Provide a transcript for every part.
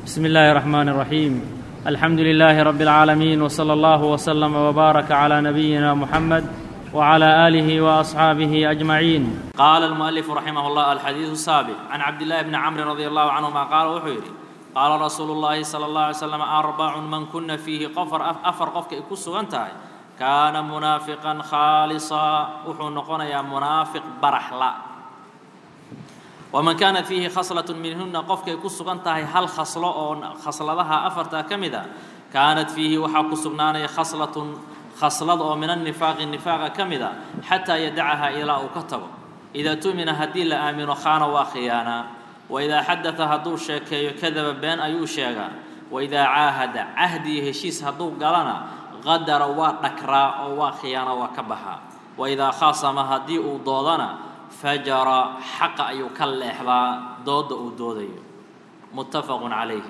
بسم الله الرحمن الرحيم الحمد لله رب العالمين وصلى الله وسلم وبارك على نبينا محمد وعلى اله واصحابه اجمعين قال المؤلف رحمه الله الحديث السابق عن عبد الله بن عمرو رضي الله عنهما قال وحيري قال رسول الله صلى الله عليه وسلم أربع من كن فيه قفر أفر قفك إكسو أنتهي كان منافقا خالصا وحو نقول منافق برحلا ومن كانت فيه خصلة منهن قفك إكسو أنتهي هل خصلة أو خصلتها أفرتا كمدا كانت فيه وحا كسبنان خصلة خصلة أو من النفاق النفاق كمدا حتى يدعها إلى أكتب إذا تؤمن هدي لآمن خان وخيانا وإذا حدث هدو شيكي كذب بين أيو شيغا وإذا عاهد عهدي هشيس هدو قالنا غدر ونكرا أو خيانة وكبها وإذا خاصم هدي ضودنا فجر حق أيو كالإحضاء ضود ضودي متفق عليه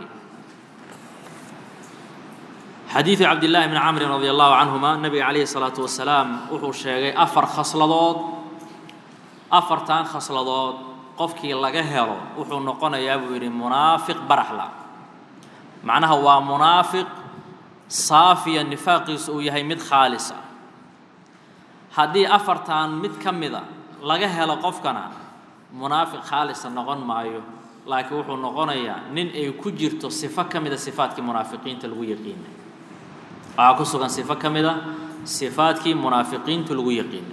حديث عبد الله بن عمرو رضي الله عنهما النبي عليه الصلاة والسلام وحو شيغي أفر خصلضود أفر تان خصلضود qofkii laga helo wuxuu noqonayaa buu yidhi munaafiq baraxla macnaha waa munaafiq saafiya nifaaqiisu uu yahay mid khaalis ah haddii afartan mid ka mida laga helo qofkana munaafiq khaalisa noqon maayo laakiin wuxuu noqonayaa nin ay ku jirto sifo ka mida sifaadkii munaafiqiinta lagu yaqiinay waxaa ku sugan sifo ka mida sifaadkii munaafiqiinta lagu yaqiinay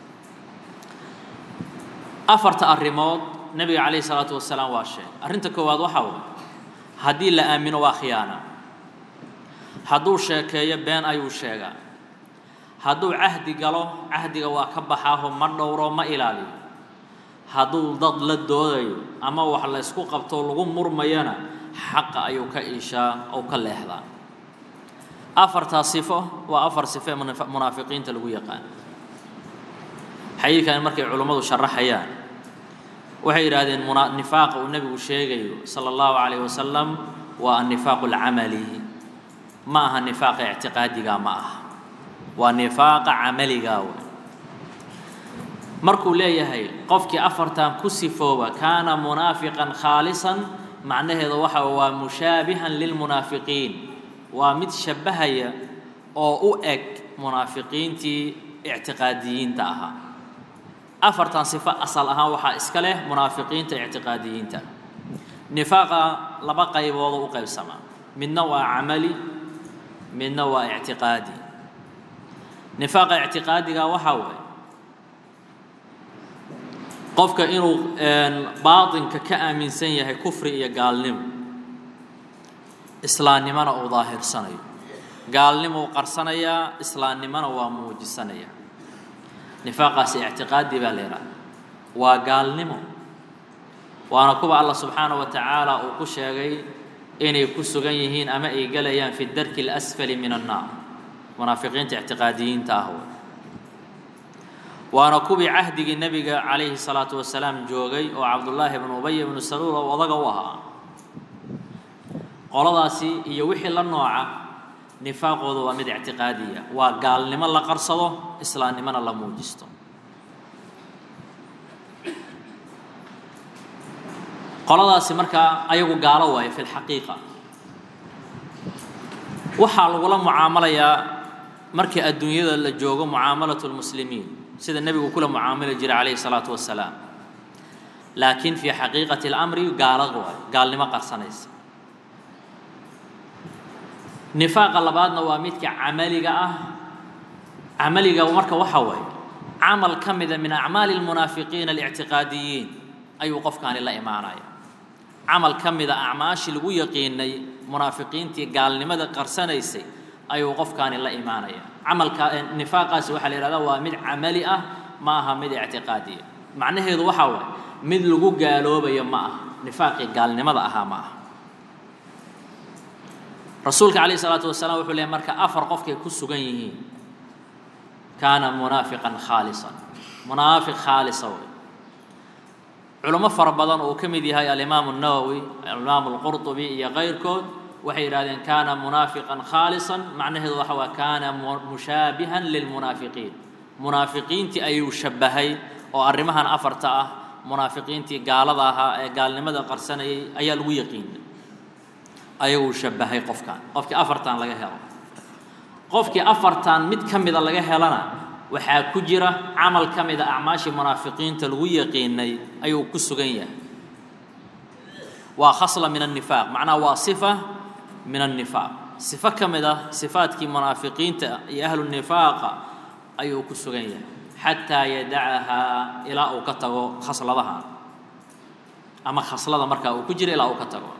afarta arrimood nebiga calayhi salaatu wasalaam waa sheegay arrinta koowaad waxaa waay haddii la aamino waa khiyaana hadduu sheekeeyo been ayuu sheegaa hadduu cahdi galo cahdiga waa ka baxaaho ma dhowro ma ilaaliyo hadduu dad la doodayo ama wax la ysku qabto lagu murmayana xaqa ayuu ka iishaa ou ka leexdaa afartaa sifo waa afar sifo ee munaafiqiinta lagu yaqaan xadiidkan markay culummadu sharaxayaan waxay yidhaahdeen nifaaqa uu nebigu sheegayo sala allahu calayh wasalam waa annifaaqu alcamali ma aha nifaaqa ictiqaadiga ma aha waa nifaaqa camaliga wey markuu leeyahay qofkii afartan ku sifooba kaana munaafiqan khaalisan macnaheedu waxa waa mushaabihan lilmunaafiqiin waa mid shabbahaya oo u eg munaafiqiintii ictiqaadiyiinta ahaa afartan sifo asal ahaan waxaa iska leh munaafiqiinta ictiqaadiyiinta nifaaqa laba qayboodo u qaybsamaa midna waa camali midna waa ictiqaadi nifaaqa ictiqaadiga waxaa waaye qofka inuu baatinka ka aaminsan yahay kufri iyo gaalnimo islaamnimona uu daahirsanayo gaalnimo uu qarsanayaa islaamnimona waa muujisanayaa nifaaqaasi ictiqaadi baa la yidhaha waa gaalnimo waana kuwa allah subxaanaه wa tacaala uu ku sheegay inay ku sugan yihiin ama ay gelayaan fi darki اlasfali min الnaar munaafiqiinta ictiqaadiyiinta ah waana kuwii cahdigii nebiga calayhi الsalaaةu wasalaam joogay oo cabdullaahi bnu ubay bnu saluul oo odaga u ahaa qoladaasi iyo wixii la nooca nifaaqoodu waa mid ictiqaadiya waa gaalnimo la qarsado islaamnimona la muujisto qoladaasi markaa ayagu gaalo waayo fi lxaqiiqa waxaa lagula mucaamalayaa markii adduunyada la joogo mucaamalatu lmuslimiin sida nebigu kula mucaamali jiray calayhi salaatu wasalaam laakiin fii xaqiiqati اlamri gaalo waayo gaalnimo qarsanaysa nifaaqa labaadna waa midka camaliga ah camaliga marka waxa waaye camal ka mida min acmaali lmunaafiqiina alictiqaadiyiin ayuu qofkaani la imaanaya camal ka mida acmaashii lagu yaqiinay munaafiqiintii gaalnimada qarsanaysay ayuu qofkaani la imaanaya camalka nifaaqaasi waxaa la yihahdaa waa mid camali ah ma aha mid ictiqaadiya macnaheedu waxaa waaye mid lagu gaaloobayo ma aha nifaaqii gaalnimada ahaa ma aha rasuulka calayh isalaatu wasalaam wuxuu leeyay marka afar qofkay ku sugan yihiin kaana munaafiqan khaalisan munaafiq khaalisa wey culamo fara badan oo uu ka mid yahay alimaamu الnawowi alimaamu اlqurطubi iyo kayrkood waxay yidhahdeen kaana munaafiqan khaalisan macnaheedu waxa waa kaana mushaabihan lilmunaafiqiin munaafiqiintii ayuu shabahay oo arrimahan afarta ah munaafiqiintii gaalada ahaa ee gaalnimada qarsanayay ayaa lagu yaqiinay ayaguu shabbahay qofkan qofkii afartan laga helo qofkii afartan mid ka mida laga helana waxaa ku jira camal ka mida acmaashii munaafiqiinta lagu yaqiinay ayuu ku sugan yahay waa khasla min annifaaq macnaha waa sifa min annifaaq sifo ka mid ah sifaadkii munaafiqiinta iyo ahlu nifaaqa ayuu ku sugan yahay xataa yadacahaa ilaa uu ka tago khasladaha ama khaslada markaa uu ku jiro ilaa uu ka tago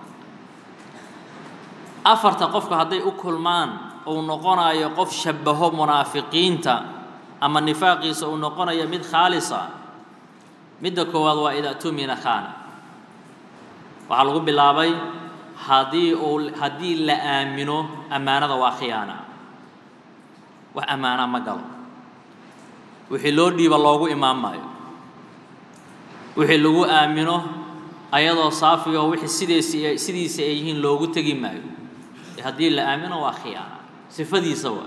afarta qofku hadday u kulmaan uu noqonayo qof shabbaho munaafiqiinta ama nifaaqiisa uu noqonayo mid khaalisa midda koowaad waa idaa tumina khana waxaa lagu bilaabay haddii uu haddii la aamino ammaanada waa khiyaana wax ammaana ma galo wixii loo dhiiba loogu imaan maayo wixii lagu aamino ayadoo saafigo wixii sideesi sidiisa ay yihiin loogu tegi maayo haddii la aamino waa khiyaana sifadiisa waa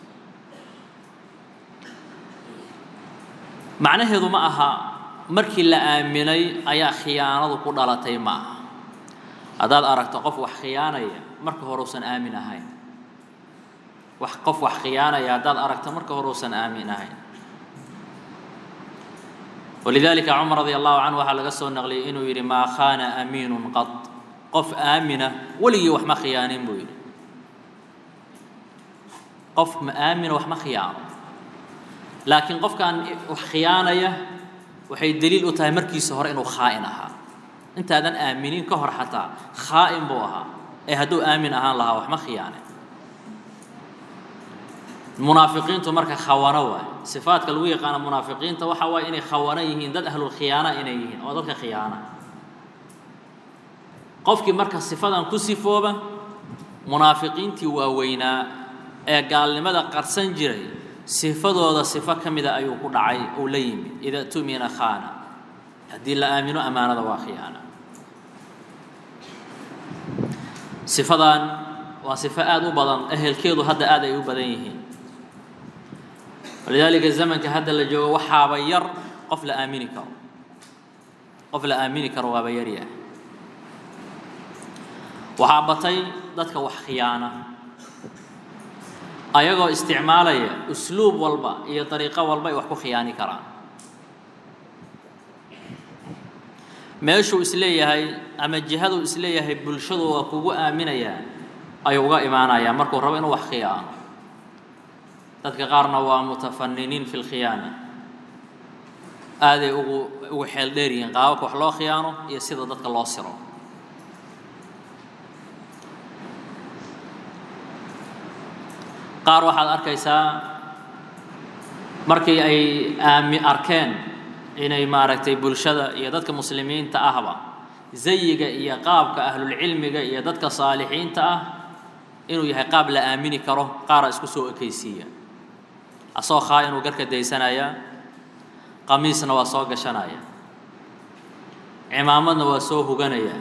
macnaheedu ma aha markii la aaminay ayaa khiyaanadu ku dhalatay ma aha haddaad aragto qof wax khiyaanaya marka hore usan aamin ahayn wax qof wax khiyaanaya haddaad aragto marka hore usan aamin ahayn walidalika cumar radi allahu canhu waxaa laga soo naqliyay inuu yidhi maa khaana amiinun qad qof aamina weligii wax ma khiyaanin buu yidhi qof ma aamina wax ma khiyaano laakiin qofkaan wax khiyaanaya waxay daliil u tahay markiisa hore inuu khaa'in ahaa intaadan aaminin ka hor xataa khaa'in buu ahaa ee hadduu aamin ahaan lahaa wax ma khiyaane munaafiqiintu marka khawano waay sifaadka lagu yaqaano munaafiqiinta waxa waaye inay khawano yihiin dad ahlulkhiyaana inay yihiin oo dadka khiyaana qofkii marka sifadan ku sifooba munaafiqiintii waaweynaa ee gaalnimada qarsan jiray sifadooda sifo ka mida ayuu ku dhacay uu la yimid ida tumina khana haddii la aamino ammaanada waa khiyaana sifadan waa sifo aada u badan ehelkeedu hadda aad ay u badan yihiin walidaalika zamanka hadda la joogo waxaaba yar qof la aamini karo qof la aamini karo waaba yaryaah waxaa batay dadka wax khiyaana ayagoo isticmaalaya usluub walba iyo dariiqo walba ay wax ku khiyaani karaan meeshuu isleeyahay ama jihaduu isleeyahay bulshadu waa kugu aaminayaa ayuu uga imaanayaa markuu rabo inuu wax khiyaano dadka qaarna waa mutafaniniin fi lkhiyaana aaday ugu ugu xeel dheer yihiin qaababka wax loo khiyaano iyo sida dadka loo siro qaar waxaad arkaysaa markii ay aami arkeen inay maaragtay bulshada iyo dadka muslimiinta ahba zayiga iyo qaabka ahlulcilmiga iyo dadka saalixiinta ah inuu yahay qaab la aamini karo qaara isku soo ekaysiiya asoo khaa inuu garka daysanaya qamiisna waa soo gashanaya cimaamadna waa soo huganaya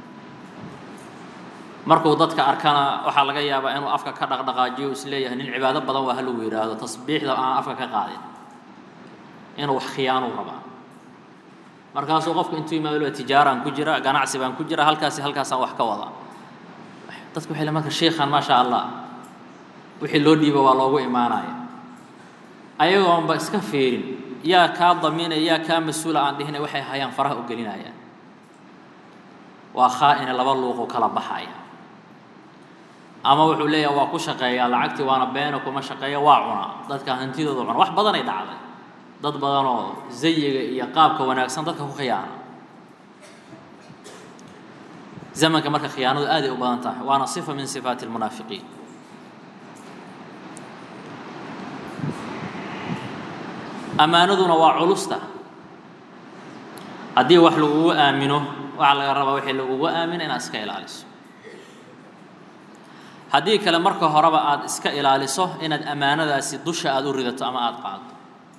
markuu dadka arkana waxaa laga yaabaa inuu afka ka dhaqdhaqaajiyo isleeyahay nin cibaado badan waa halagu yidhaahdo tasbiixda aan afka ka qaadin inuu wax khiyaanuu rabaa markaasuu qofku intuu imaado tijaaraan ku jira ganacsi baan ku jira halkaasi halkaasaan wax ka wada dadku waxay le marka sheikhan maasha allah wixii loo dhiiba waa loogu imaanaya ayagoonba iska fiirin yaa kaa damiinaya yaa kaa mas-uula aan dhihina waxay hayaan faraha u gelinayaan waa khaa-ine laba luuqu kala baxaya ama wuxuu leeyahay waa ku shaqeeyaa lacagtii waana beena kuma shaqeeya waa cunaa dadka hantidooda cuna wax badanay dhacday dad badanoo zayiga iyo qaabka wanaagsan dadka ku khiyaana zamanka marka khiyaanadu aaday u badan tahay waana sifa min sifaati almunaafiqiin ammaanaduna waa culusta haddii wax lagugu aamino waxaa laga rabaa wixii lagugu aamina inaad iska ilaaliso haddii kale marka horeba aada iska ilaaliso inaad ammaanadaasi dusha aada u ridato ama aada qaado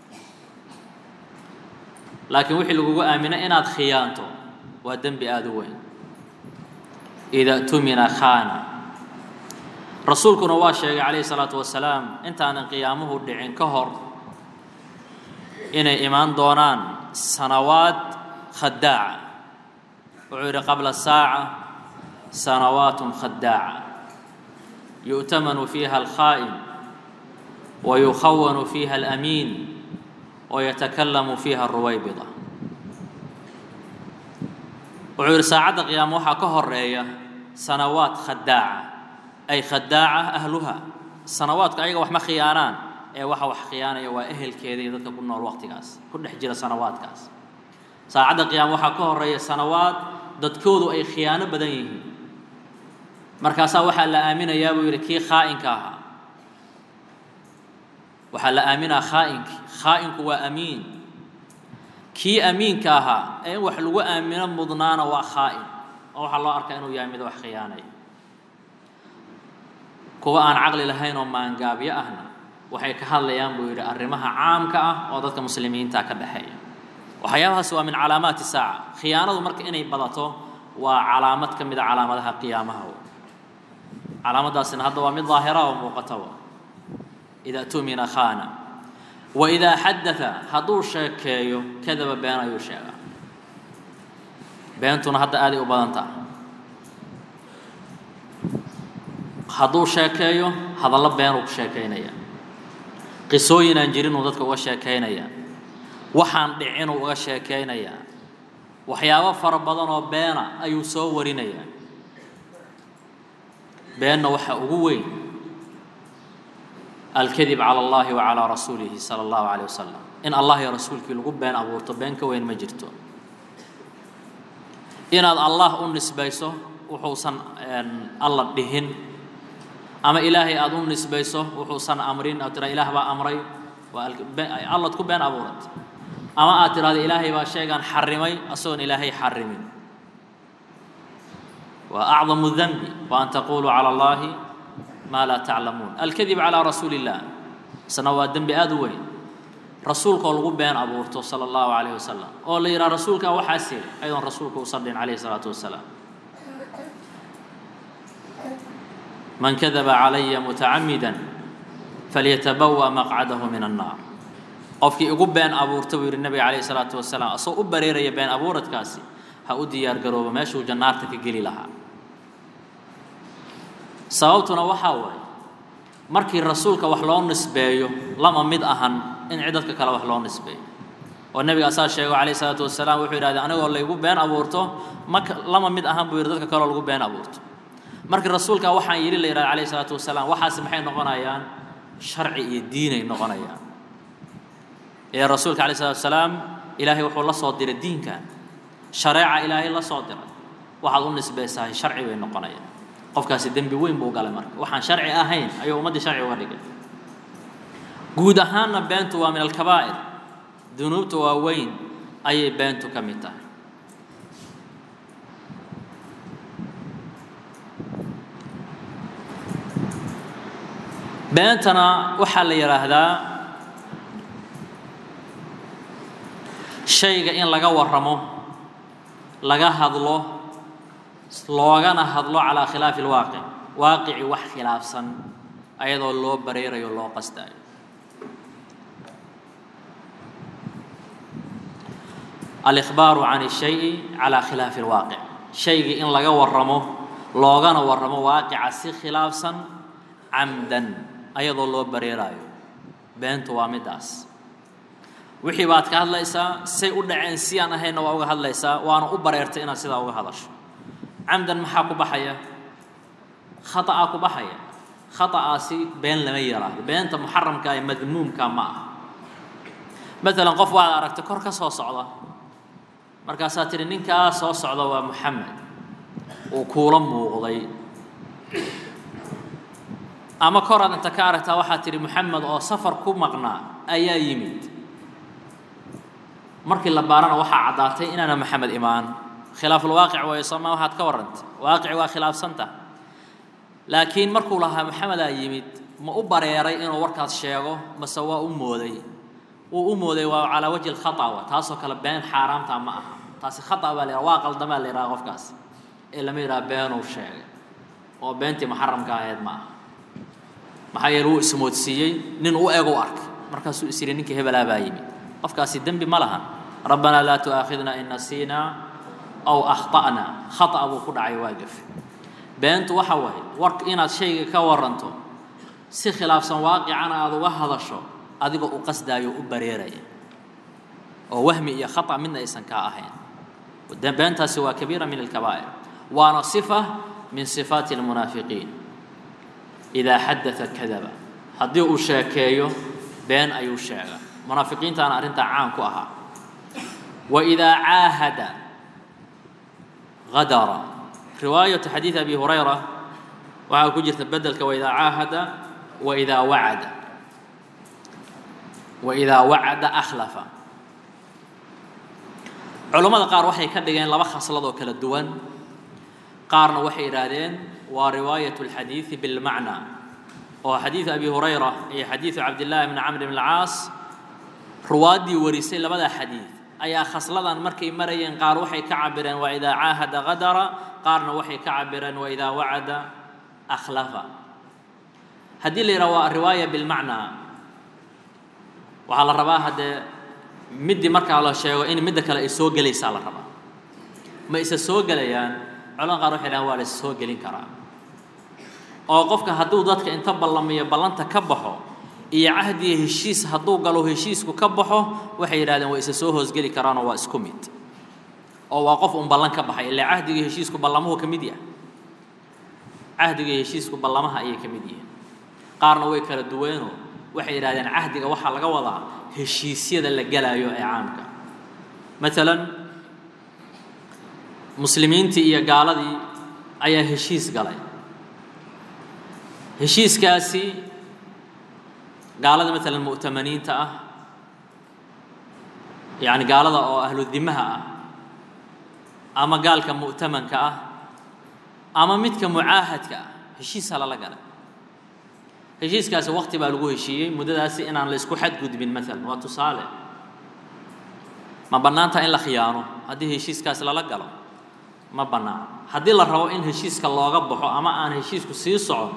laakiin wixii lagugu aamino inaad khiyaanto waa dembi aada u weyn ida tumina khana rasuulkuna waa sheegay calayhi salaatu wasalaam intaanan qiyaamuhu dhicin ka hor inay imaan doonaan sanawaad khadaaca wuxuu yidhi qabla saaca سنوات خداعة يؤتمن فيها الخائن ويخون فيها الأمين ويتكلم فيها الرويبضة وعير ساعة قيام وحا كهرية سنوات خداعة أي خداعة أهلها سنوات أيها وحما خيانان أي وحا وح خيانة وأهل كذي ذلك كنا الوقت كاس كل حجر سنوات كاس ساعة قيام وحا كهرية سنوات dadkoodu ay khiyaano badan yihiin markaasaa waxaa la aaminayaa buu yidhi kii khaa'inka ahaa waxaa la aaminaa khaa'inki khaa'inku waa amiin kii amiinka ahaa ee in wax lagu aamino mudnaana waa khaa'in oo waxaa loo arkaa inuu yahay mid wax khiyaanaya kuwa aan caqli lahayn oo maangaabyo ahna waxay ka hadlayaan buu yidhi arrimaha caamka ah oo dadka muslimiinta ka dhexeeya waxyaabahaas waa min calaamaati saaca khiyaanadu marka inay badato waa calaamad ka mid a calaamadaha qiyaamaha calaamadaasina hadda waa mid daahira oo muuqata idaa tumina khana wa idaa xadatha hadduu sheekeeyo kadaba been ayuu sheegaa beentuna hadda aaday u badan taha hadduu sheekeeyo hadallo beenuu ku sheekaynaya qisooyin aan jirinuu dadka uga sheekaynaya waxaan dhicinuu uga sheekaynayaa waxyaabo fara badan oo beena ayuu soo warinayaa beenna waxaa ugu weyn alkadib cala allahi wa calaa rasuulihi sala allahu calayh wasalam in allah iyo rasuulkii lagu been abuurto been ka weyn ma jirto inaad allah u nisbayso wuxuusan alla dhihin ama ilaahay aada u nisbayso wuxuusan amrin aad tiraa ilaah baa amray waa allaad ku been abuurat ama aad tidhahdo ilaahay baa sheegaan xarimay asagoon ilaahay xarimin waa acdamu danbi wa an taquluu cala allahi maa laa taclamuun alkadib calaa rasuuli illah isna waa dembi aada u weyn rasuulkaoo lagu been abuurto sala allahu calayh wasalam oo la yidhaha rasuulkaa waxaas yiri ayadoon rasuulka usan dhin calayhi salaatu wasalaam man kadaba calaya mutacamida falyatabawa maqcadahu min annaar qofkii igu been abuurta buu yidhi nabiga calayhi salaatu wasalaam asagoo u bareeraya been abuuradkaasi ha u diyaar garoobo meeshuu jannaarta ka geli lahaa sababtuna waxaa waaye markii rasuulka wax loo nisbeeyo lama mid ahan in cid dadka kale wax loo nisbeeyo oo nebiga asaa sheego calayhi salaatu wasalaam wuxuu yidhahdee anigoo laygu been abuurto ma lama mid ahan buu yidhi dadka kaleo lagu been abuurto markii rasuulka waxaan yidhi la yidhahda calayhi salaatu wasalaam waxaasi maxay noqonayaan sharci iyo diinay noqonayaan ee rasuulka calayhi salatu wasalaam ilaahay wuxuu la soo diray diinkan shareeca ilaahay la soo diray waxaad u nisbaysahay sharci bay noqonayaan qofkaasi dembi weyn buu galay marka waxaan sharci ahayn ayuu ummaddii sharci uga dhigay guud ahaanna beentu waa min alkabaa'ir dunuubta waaweyn ayay beentu ka mid tahay beentana waxaa la yidhaahdaa shayga in laga warramo laga hadlo loogana hadlo calaa khilaafi alwaaqic waaqici wax khilaafsan ayadoo loo bareerayo loo qasdaayo alikhbaaru can الshayi calaa khilaafi alwaaqic shaygii in laga warramo loogana warramo waaqica si khilaafsan camdan ayadoo loo bareeraayo beentu waa middaas wixii baad ka hadlaysaa say u dhaceen si aan ahaynna waa uga hadlaysaa waana u bareertay inaad sidaa uga hadasho camdan maxaa ku baxaya khata'aa ku baxaya khata'aasi been lama yaraado beenta muxaramka ee madmuumka ma aha maalan qof waad aragtay kor ka soo socda markaasaa tidhi ninkaa soo socda waa moxamed uu kuula muuqday ama koraad inta ka aragtaa waxaad tidhi moxamed oo safar ku maqnaa ayaa yimid markii la baarana waxaa caddaatay inaana moxamed imaan khilaafulwaaqic waayo sooma waxaad ka warrantay waaqici waa khilaafsanta laakiin markuu lahaa moxamedaa yimid ma u bareeray inuu warkaas sheego mase waa u mooday wuu u mooday waa calaa wajhi lkhatawa taasoo kale been xaaraamta ma aha taasi khata baa la yidhaha waa qaldamaa la yidhaha qofkaas ee lama yidhaha beenuu sheegay oo beentii muxaramka ahayd ma aha maxaa yeele wuu ismoodsiiyey nin u eg u arkay markaasuu is yidhi ninkii hebelaa baa yimid qofkaasi dembi ma lahan rabbanaa laa tu'aakhidna in nasiinaa aw akhta'na khata buu ku dhacay waa gafe beentu waxa waaye war inaad shayga ka waranto si khilaafsan waaqicana aada uga hadasho adigoo u qasdaayo u bareeraya oo wahmi iyo khata midna aysan kaa ahayn beentaasi waa kabiira min alkabaa'ir waana sifa min sifaati almunaafiqiin idaa xadaa kadaba haddii uu sheekeeyo been ayuu sheega munaafiqiintaana arrintaa caan ku ahaa wa idaa caahada gadara riwaayatu xadiid abi hurayra waxaa ku jirta bedelka waidaa caahada waidaa wacada waidaa wacada akhlafa culammada qaar waxay ka dhigeen laba khaslad oo kala duwan qaarna waxay yidhaahdeen waa riwaayat اlxadiidi bilmacna oo xadiidu abi hurayra iyo xadiidu cabdillaahi bni camr bn alcaas ruwaaddii warisay labada xadiid ayaa khasladan markay marayeen qaar waxay ka cabireen waa idaa caahada gadara qaarna waxay ka cabireen waa idaa wacada akhlafa haddii la yidhaha waa riwaaya bilmacnaa waxaa la rabaa haddee middii markaa la sheego in midda kale ay soo gelaysaa la rabaa ma isa soo gelayaan culamada qaar waxay dhahan waa la is soo gelin karaa oo qofka hadduu dadka inta ballamiyo ballanta ka baxo iyo cahdiga heshiis hadduu galo heshiisku ka baxo waxay yidhahdeen waa isa soo hoosgeli karaanoo waa isku mid oo waa qof un ballan ka baxay ilaa cahdiga heshiisku ballamuhu ka mid yahay cahdiga heshiisku ballamaha ayay ka mid yihiin qaarna way kala duweenoo waxay yidhahdeen cahdiga waxaa laga wadaa heshiisyada la gelaayo ee caamka maalan muslimiintii iyo gaaladii ayaa heshiis galay heshiiskaasi gaalada maalan mu'tamaniinta ah yacni gaalada oo ahludimaha ah ama gaalka mu'tamanka ah ama midka mucaahadka ah heshiisa lala galay heshiiskaasi waqti baa lagu heshiiyey muddadaasi inaan la isku xadgudbin maalan waa tusaale ma bannaanta in la khiyaano haddii heshiiskaasi lala galo ma bannaan haddii la rabo in heshiiska looga baxo ama aan heshiisku sii socon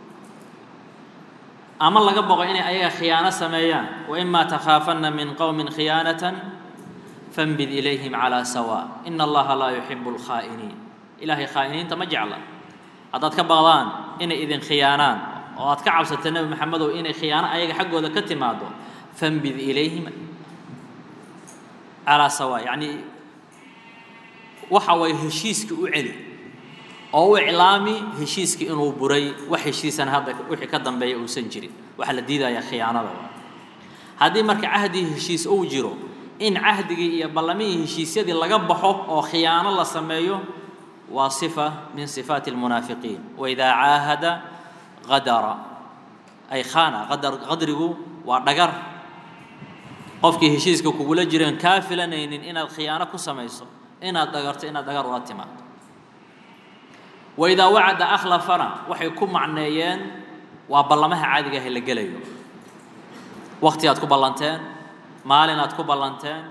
ama laga boqo inay ayaga khiyaano sameeyaan waimaa takhaafanna min qowmin khiyaanatan fanbid ilayhim calaa sawaa ina allaha laa yuxibu alkhaa'iniin ilaahay khaa'iniinta ma jecla haddaad ka baqdaan inay idin khiyaanaan oo aad ka cabsata nebi maxamedow inay khiyaano ayaga xaggooda ka timaado fanbid ilayhim calaa sawaa yacni waxa waye heshiiskii u celi oo u iclaami heshiiskii inuu buray wax heshiisana hadda wixii ka dambeeya uusan jirin waxaa la diidayaa khiyaanada haddii marka cahdi heshiis uu jiro in cahdigii iyo ballamihii heshiisyadii laga baxo oo khiyaano la sameeyo waa sifa min sifaati almunaafiqiin waidaa caahada qadara ay khana qadar qadrigu waa dhagar qofkii heshiiska kugula jireen kaa filanaynin inaad khiyaano ku samayso inaad dhagarto inaad dhagar ula timaado waidaa wacada akhlafana waxay ku macneeyeen waa ballamaha caadiga ah ee la gelayo wakti aad ku ballanteen maalin aad ku ballanteen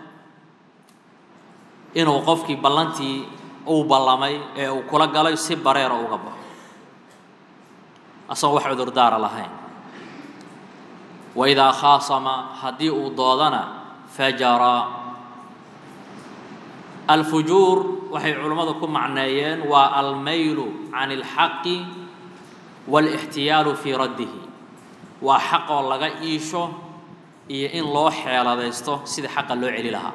inuu qofkii ballantii uu ballamay ee uu kula galay si bareera uga baxo asagoo wax cudurdaara lahayn waidaa khaasama haddii uu doodana fajara alfujuur waxay culummadu ku macneeyeen waa almaylu can اlxaqi wاlاxtiyaalu fii raddihi waa xaqoo laga iisho iyo in loo xeeladaysto sida xaqa loo celi lahaa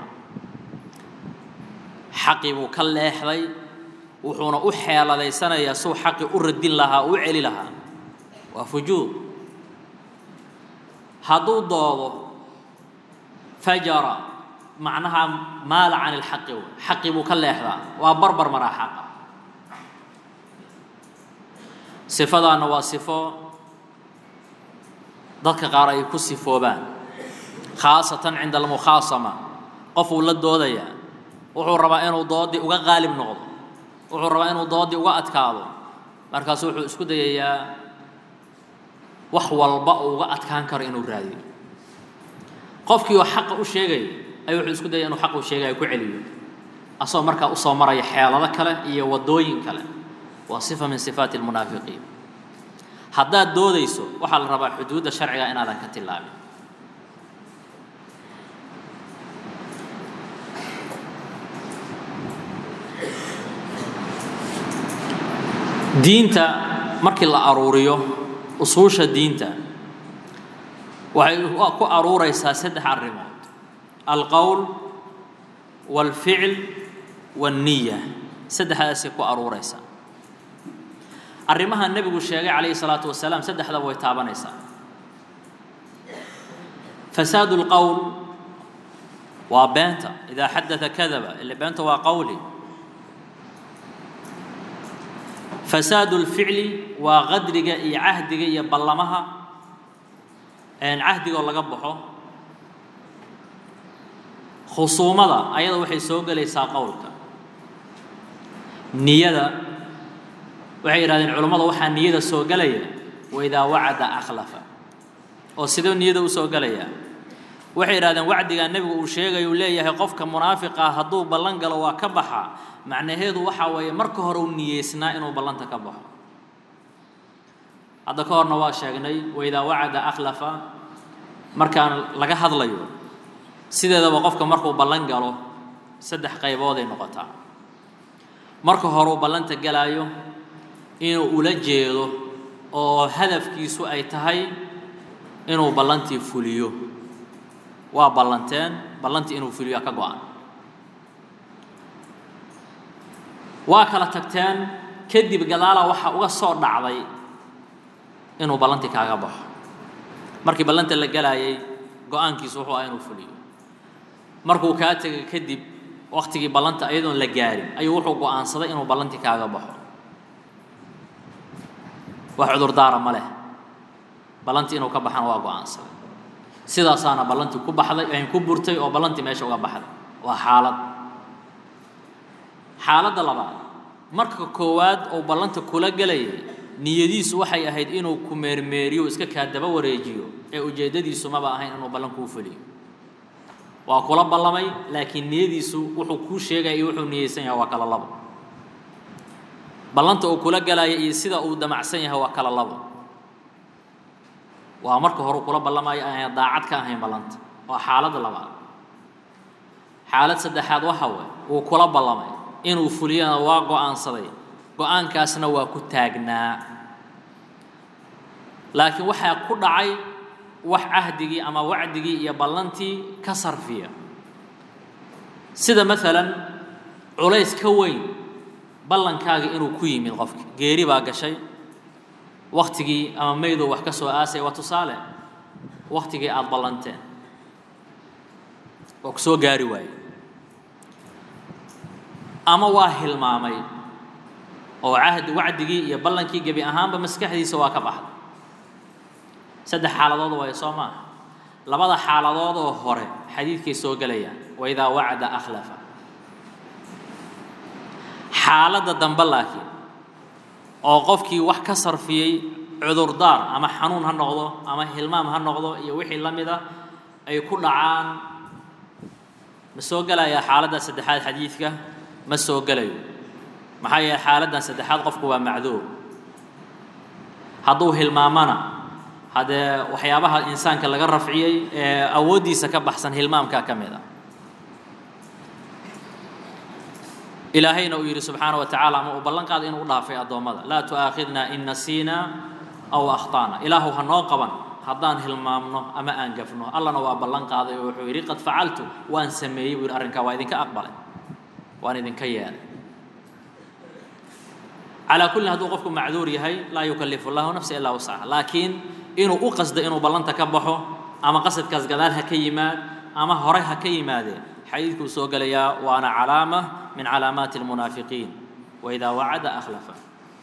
xaqii buu ka leexday wuxuuna u xeeladaysanayaa suu xaqii u radin lahaa u celi lahaa waa fujuur hadduu doodo fajara macnaha maala can ilxaqi xaqii buu ka leexdaa waa barbar maraa xaqa sifadaana waa sifo dadka qaar ay ku sifoobaan khaasatan cinda almukhaasama qofuu la doodayaa wuxuu rabaa inuu doodii uga qaalib noqdo wuxuu rabaa inuu doodii uga adkaado markaasu wuxuu isku dayayaa wax walba uu uga adkaan karo inuu raadiyo qofkii oo xaqa u sheegaya ayuu wuxuu isku dayay inuu xaq uu sheegaya ku celiyo asagoo markaa usoo maraya xeelado kale iyo waddooyin kale waa sifa min sifaati almunaafiqiin haddaad doodayso waxaa la rabaa xuduudda sharciga inaadan ka tillaabin diinta markii la aruuriyo usuusha diinta waxay ku aruuraysaa saddex arrimood alqowl waalficl waanniya saddexdaasay ku aruuraysaa arrimaha nebigu sheegay calayhi salaatu wasalaam saddexdaba way taabanaysaa fasaadu lqowl waa beenta idaa xadada kadaba ile beenta waa qowli fasaadu lficli waa qadriga iyo cahdiga iyo ballamaha cahdigoo laga baxo khusuumada ayada waxay soo gelaysaa qowlka niyada waxay yidhahdeen culammada waxaa niyada soo gelaya waidaa wacada akhlafa oo sidoo niyada u soo gelaya waxay yidhahdeen wacdigaa nebigu uu sheegay uu leeyahay qofka munaafiqa hadduu ballan galo waa ka baxa macnaheedu waxaa weeye marka hore u niyeysnaa inuu ballanta ka baxo hadda ka horna waa sheegnay waidaa wacada akhlafa markaan laga hadlayo sideedaba qofka markuu ballan galo saddex qaybooday noqotaa marka hore uu ballanta galaayo inuu ula jeedo oo hadafkiisu ay tahay inuu ballantii fuliyo waa ballanteen ballantii inuu fuliyo ka go-an waa kala tagteen kadib gadaala waxaa uga soo dhacday inuu ballantii kaaga baxo markii ballanta la galaayay go-aankiisu wuxuu ah inuu fuliyo markuu kaa tegay kadib waktigii ballanta iyadoon la gaarin ayuu wuxuu go-aansaday inuu ballantii kaaga baxo wax cudurdaara ma leh ballantii inuu ka baxana waa go-aansaday sidaasaana ballantii ku baxday ayn ku burtay oo ballantii meesha uga baxday waa xaalad xaaladda labaad marka koowaad uu ballanta kula gelayay niyadiisu waxay ahayd inuu ku meermeeriyo iska kaa daba wareejiyo ee ujeeddadiisu maba ahayn inuu ballan kuu fuliyo waa kula ballamay laakiin niyadiisu wuxuu kuu sheegaya iyo wuxuu niyeysan yahay waa kala labo ballanta uu kula galaya iyo sida uu damacsan yahay waa kala labo waa marka hore kula ballamayo aan daacad ka ahayn ballanta waa xaaladda labaad xaalad saddexaad waxa way uu kula ballamay inuu fuliyana waa go-aansaday go-aankaasna waa ku taagnaa laakiin waxaa ku dhacay wax cahdigii ama wacdigii iyo ballantii ka sarfiya sida maalan culays ka weyn ballankaaga inuu ku yimid qofki geeri baa gashay waktigii ama maydow wax ka soo aasay waa tusaale waktigii aada ballanteen oo ku soo gaari waaye ama waa hilmaamay oo cahdi wacdigii iyo ballankii gebi ahaanba maskaxdiisa waa ka baxday saddex xaaladood waayo soo maaha labada xaaladoodoo hore xadiidkay soo gelayaan waidaa wacada akhlafa xaaladda dambe laakiin oo qofkii wax ka sarfiyey cudurdaar ama xanuun ha noqdo ama hilmaam ha noqdo iyo wixii la mid ah ay ku dhacaan ma soo gelayaa xaaladda saddexaad xadiidka ma soo gelayo maxaa yeele xaaladdan saddexaad qofku waa macduur hadduu hilmaamana haddee waxyaabaha insaanka laga rafciyey ee awooddiisa ka baxsan hilmaamkaa ka mid a ilaahayna uu yidhi subxaana wa tacala ama uu ballan qaaday inuu u dhaafay addoommada laa tu'aakhidna in nasiina aw akhta'na ilaahu ha noo qaban haddaan hilmaamno ama aan gafno allana waa ballan qaaday oo wuxuu yidhi qad facaltu waan sameeyey buu yidhi arrinkaa waa idinka aqbalay waan idinka yeelay calaa kullin hadduu qofku macduur yahay laa yukallifu llahu nafsa ilaa wasaca laakiin inuu u qasdo inuu ballanta ka baxo ama qasadkaas gadaal ha ka yimaad ama hore ha ka yimaadee xadiidkuu soo gelayaa waana calaama min calaamaati almunaafiqiin waidaa wacada akhlafa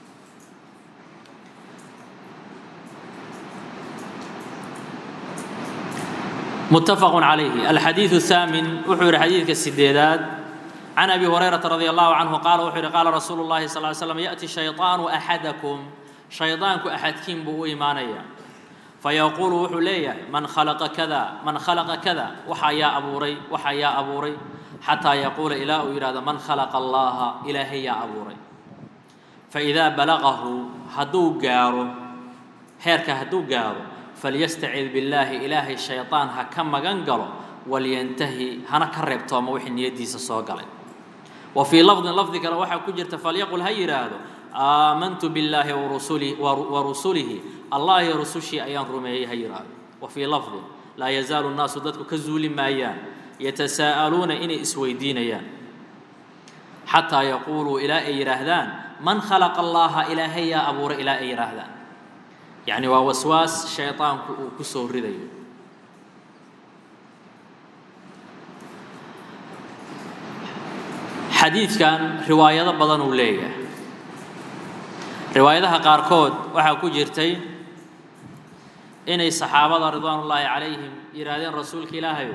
متفق عليه الحديث الثامن وحور حديث السديدات عن أبي هريرة رضي الله عنه قال وحور قال رسول الله صلى الله عليه وسلم يأتي الشيطان أحدكم شيطانك أحد كيم بو إيمانيا فيقول وحليا من خلق كذا من خلق كذا وحيا أبوري وحيا أبوري حتى يقول إله إرادة من خلق الله إلهي يا أبوري فإذا بلغه هدو قارو هيرك هدو قارو فليستعذ بالله إلهي الشيطان هكما قنقلو ولينتهي هنا كرب توما وحن يديس الصوغلي وفي لفظ لفظ كلا وحا كجرت فليقل هي هذا aamantu billaahi warusuli wa rusulihi allah iyo rusushii ayaan rumeeyey ha yidhaahdo wa fii lafdin laa yazaalu nnaasu dadku ka zuuli maayaan yatasaa'aluuna inay isweydiinayaan xataa yaquuluu ilaa ay yidhaahdaan man khalaqa allaha ilaahay yaa abuura ilaa ay yidhaahdaan yacni waa waswaas shaydaanku uu ku soo ridayo xadiidkan riwaayado badan uu leeyahay riwaayadaha qaarkood waxaa ku jirtay inay saxaabada ridwaanullaahi calayhim yidhaahdeen rasuulka ilaahayo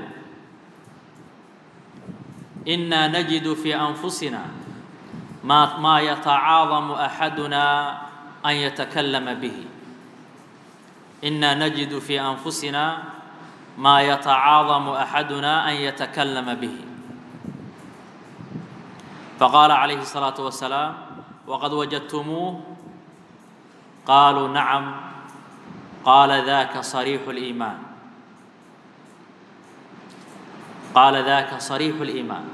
innaa najidu fii anfusina maa maa yatacaadamu axadunaa an yatakallama bihi innaa najidu fii anfusina maa yatacaadamu axadunaa an yatakallama bihi faqaala calayhi الsalaaةu wasalaam waqad wajadtumuuh qaaluu nacam qaala daka صariixu اliimaan qaala daka صariixu اliimaan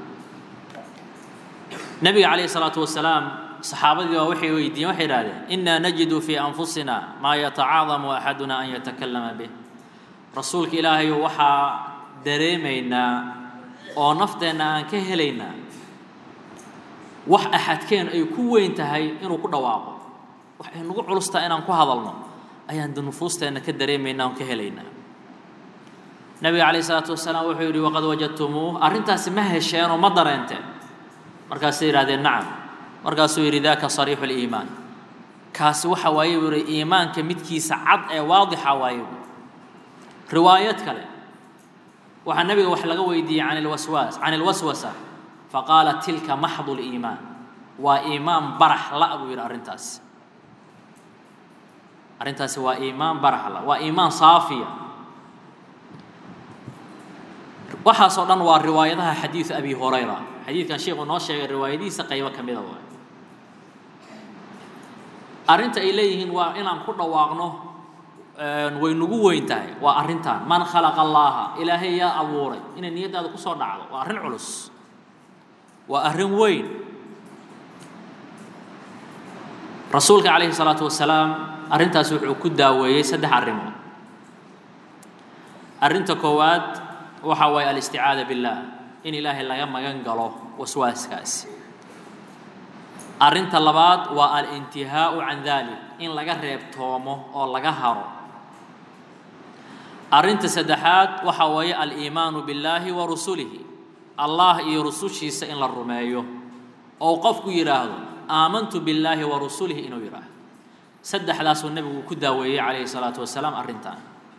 nebiga calayhi الsalaatu wasalaam saxaabadii baa waxay weydiiyeen waxay idhahdeen inaa najidu fii anfusina maa yatacaadamu axaduna an yatakallama bih rasuulka ilaahayo waxaa dareemaynaa oo nafteenna aan ka helaynaa wax axadkeen ay ku weyn tahay inuu ku dhawaaqo wax ay nagu culustaa inaan ku hadalno ayaan de nufuusteenna ka dareemaynaa on ka helaynaa nabiga calayh isalaatu wasalaam wuxuu yidhi waqad wajadtumuuh arrintaasi ma hesheenoo ma dareenteen markaasay yidhahdeen nacam markaasuu yidhi daka sariixu liimaan kaasi waxa waaye buu yihi iimaanka midkiisa cad ee waadixa waaye buu riwaayad kale waxaa nebiga wax laga weydiiyey can ilwaswaas can ilwaswasa faqaala tilka maxdu liimaan waa iimaan barax la buu yidhi arrintaasi arrintaasi waa iimaan barax la waa iimaan saafiya waxaasoo dhan waa riwaayadaha xadiidu abi hurayra xadiidkan sheikhu noo sheegay riwaayadihiisa qaybo ka mida waay arrinta ay leeyihiin waa inaan ku dhawaaqno way nagu weyn tahay waa arrintan man khalaqa allaaha ilaahay yaa abuuray inay niyaddaada kusoo dhacdo waa arrin culus waa arrin weyn rasuulka calayhi salaatu wasalaam arrintaas wuxuu ku daaweeyey saddex arrimood arrinta koowaad waxa waaye alisticaada billaah in ilaahay laga magan galo waswaaskaasi arrinta labaad waa alintihaau can dalik in laga reebtoomo oo laga haro arrinta saddexaad waxa weeye aliimaanu billaahi wa rusulihi allah iyo rusushiisa in la rumeeyo oo qofku yidhaahdo aamantu billaahi wa rusulihi inuu yidhaahdo saddexdaasuu nebigu ku daaweeyey calayhi salaatu wasalaam arrintan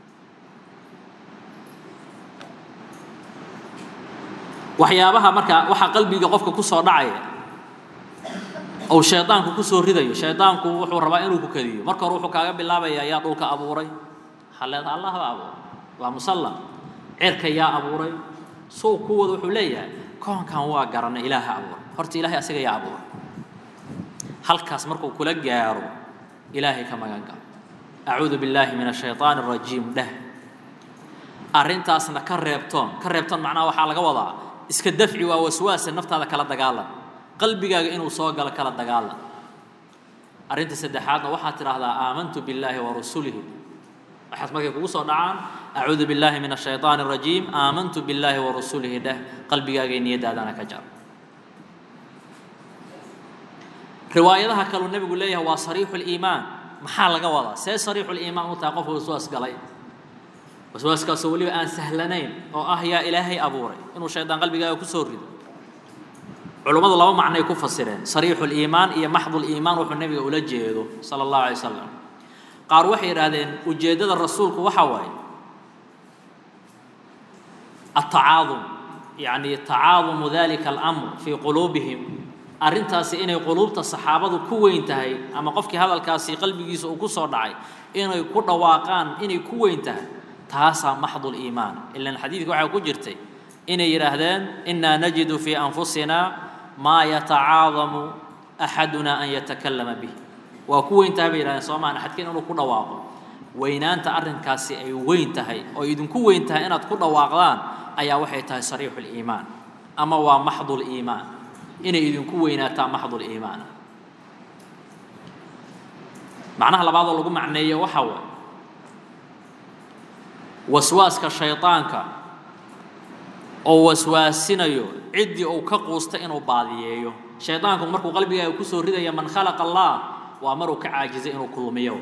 waxyaabaha marka waxaa qalbiga qofka ku soo dhacaya ou shaydaanku ku soo ridayo shaydaanku wuxuu rabaa inuu ku kadiyo marka hore wuxuu kaaga bilaabayaa yaa dhulka abuuray waxaa leedaha allah baa abuuray waa musallam cirka yaa abuuray sow kuwooda wuxuu leeyahay koonkan waa garanay ilaaha abuuray horta ilaahay asaga yaa abuuray halkaas markuu kula gaaro ilaahay ka magan galo acuudu billaahi min ashayطaani الrajiim dheh arrintaasna ka reebtoon ka reebtoon macnaha waxaa laga wadaa iska dafci waa waswaasa naftaada kala dagaalan qalbigaaga inuu soo galo kala dagaalan arrinta saddexaadna waxaad tidhaahdaa aamantu billaahi wa rasulihi waxaas markay kugu soo dhacaan acuudu billaahi min ashayطaani الrajiim aamantu billaahi wa rasulihi dheh qalbigaaga niyadaadana ka jar riwaayadaha kaluu nebigu leeyahay waa sariixu liimaan maxaa laga wadaa see sariixu liimaan u tahay qofka waswaas galay waswaaskaasoo weliba aan sahlanayn oo ah yaa ilaahay abuuray inuu shaydaan qalbigaaga ku soo rido culummadu laba macnay ku fasireen sariixu liimaan iyo maxdu liimaan wuxuu nebiga ula jeedo sala allahu alay wasalam qaar waxay yidhaahdeen ujeeddada rasuulku waxa waaye atacaadum yacni tacaadumu dalika alamr fii quluubihim arrintaasi inay quluubta saxaabadu ku weyn tahay ama qofkii hadalkaasi qalbigiisa uu ku soo dhacay inay ku dhawaaqaan inay ku weyn tahay taasaa maxdu liimaan ilan xadiidka waxaa ku jirtay inay yidhaahdeen inaa najidu fii anfusina maa yatacaadamu axaduna an yatakallama bih waa ku weyn tahay bay yihahdeen soomaan axadkeen inuu ku dhawaaqo weynaanta arrinkaasi ay weyn tahay oo idinku weyn tahay inaad ku dhawaaqdaan ayaa waxay tahay sariixu liimaan ama waa maxdu liimaan inay idinku weynaataa maxdu liimaan macnaha labaadoo lagu macneeyo waxa waay waswaaska shaydaanka oo waswaasinayo ciddii uu ka quusta inuu baadiyeeyo shaydaanku markuu qalbigaaga kusoo ridaya man khalaqa allah waa maruu ka caajizay inuu kulmiyo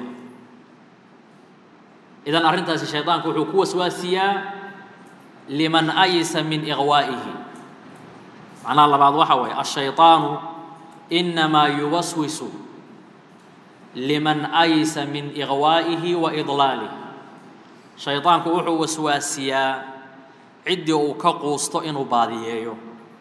idan arrintaasi shaydaanku wuxuu ku waswaasiyaa liman ayisa min iqwaa'ihi macnaha labaad waxa waaye ashayطaanu inamaa yuwaswisu liman ayisa min iqwaa'ihi wa idlaalih shaydaanku wuxuu waswaasiyaa ciddii uu ka quusto inuu baadiyeeyo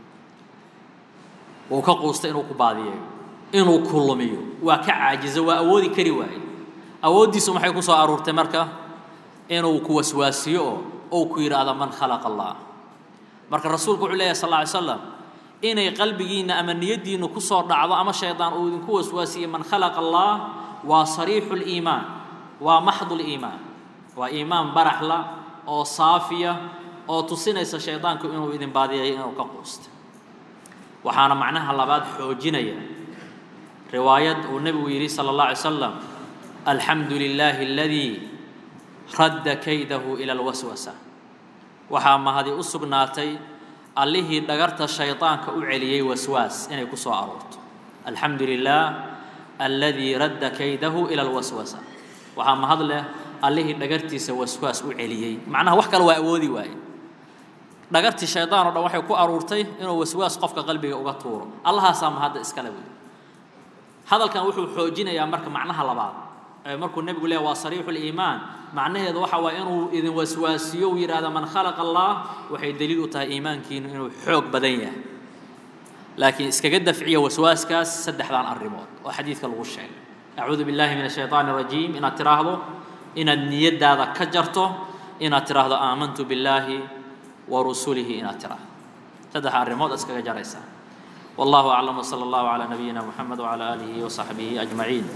uu ka quusto inuu ku baadiyeeyo inuu kulumiyo waa ka caajizo waa awoodi kari waaye awooddiisu maxay ku soo aruurtay marka inuu ku waswaasiyo oo ou ku yidhaahdo man khalaqa allah marka rasuulku wuxuu leeyahy sal lla ly slam inay qalbigiinna ama niyaddiinnu ku soo dhacdo ama shaydaan uu idinku waswaasiye man khalaqa allah waa sariixu liimaan waa maxdu liimaan waa iimaan baraxla oo saafiya oo tusinaysa shaydaanku inuu idin baadiyayo inuu ka quustay waxaana macnaha labaad xoojinaya riwaayad uu nebigu yidhi sala allah alay slam alxamdu lilaahi aladii radda kaydahu ila alwaswasa waxaa mahadi u sugnaatay allihii dhagarta shaydaanka u celiyey waswaas inay ku soo aroorto alxamdu lilah aladii radda kaydahu ila alwaswasa waxaa mahad leh allihii dhagartiisa waswaas u celiyey macnaha wax kale waa awoodi waaye dhagartii shaydaan o dhan waxay ku aruurtay inuu waswaas qofka qalbiga uga tuuro allahaasaa mahadda iskale wey hadalkan wuxuu xoojinayaa marka macnaha labaad ee markuu nebigu leeya waa sariixu liimaan macnaheedu waxa waaye inuu idin waswaasiyo uu yidhaahdo man khalaqa allah waxay daliil u tahay iimaankiinu inuu xoog badan yahay laakiin iskaga dafciya waswaaskaas saddexdan arrimood oo xadiidka lagu sheegay acuudu billahi min ashayطaan الrajiim inaad tiraahdo inaad niyadaada ka jarto inaad tiraahdo aamantu billaahi wa rusulihi inaad tiraahdo saddex arrimood iskaga jaraysaa wallahu aclam wsala allahu calaa nabiyina muxamed wcala aalihi wasaxbihi ajmaciin